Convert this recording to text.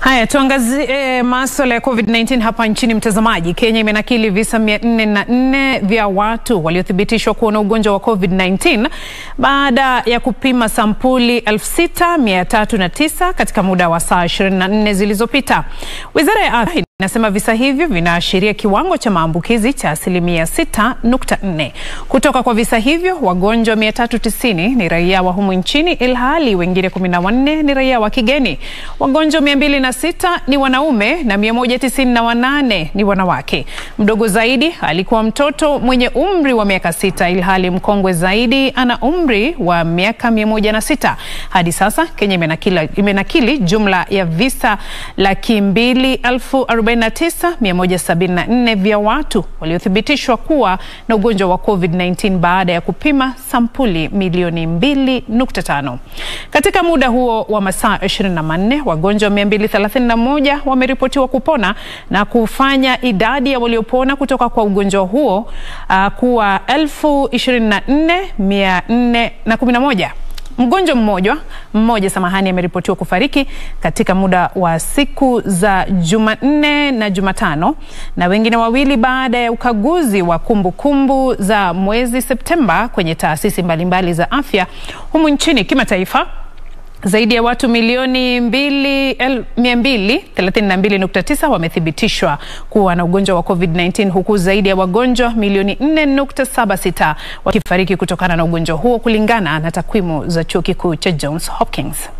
Haya, tuangazie masuala ya COVID-19 hapa nchini. Mtazamaji, Kenya imenakili visa 404 vya watu waliothibitishwa kuwa na ugonjwa wa COVID-19 baada ya kupima sampuli 6309 katika muda wa saa 24 zilizopita. Wizara ya Afya inasema visa hivyo vinaashiria kiwango cha maambukizi cha asilimia 6.4. Kutoka kwa visa hivyo, wagonjwa 390 ni raia wa humu nchini ilhali wengine 14 ni raia wa kigeni. Wagonjwa 206 ni wanaume na 198 ni wanawake. Mdogo zaidi alikuwa mtoto mwenye umri wa miaka sita ilhali mkongwe zaidi ana umri wa miaka 106. Hadi sasa Kenya imenakili, imenakili jumla ya visa laki mbili elfu 49174 vya watu waliothibitishwa kuwa na ugonjwa wa COVID-19 baada ya kupima sampuli milioni 2.5. Katika muda huo wa masaa 24, wagonjwa 231 wameripotiwa kupona na kufanya idadi ya waliopona kutoka kwa ugonjwa huo uh, kuwa 24411. Mgonjwa mmoja mmoja samahani, ameripotiwa kufariki katika muda wa siku za Jumanne na Jumatano na wengine wawili baada ya ukaguzi wa kumbukumbu kumbu za mwezi Septemba kwenye taasisi mbalimbali za afya humu nchini. Kimataifa, zaidi ya watu milioni 232.9 wamethibitishwa kuwa na ugonjwa wa COVID-19 huku zaidi ya wagonjwa milioni 4.76 wakifariki kutokana na ugonjwa huo kulingana na takwimu za chuo kikuu cha Johns Hopkins.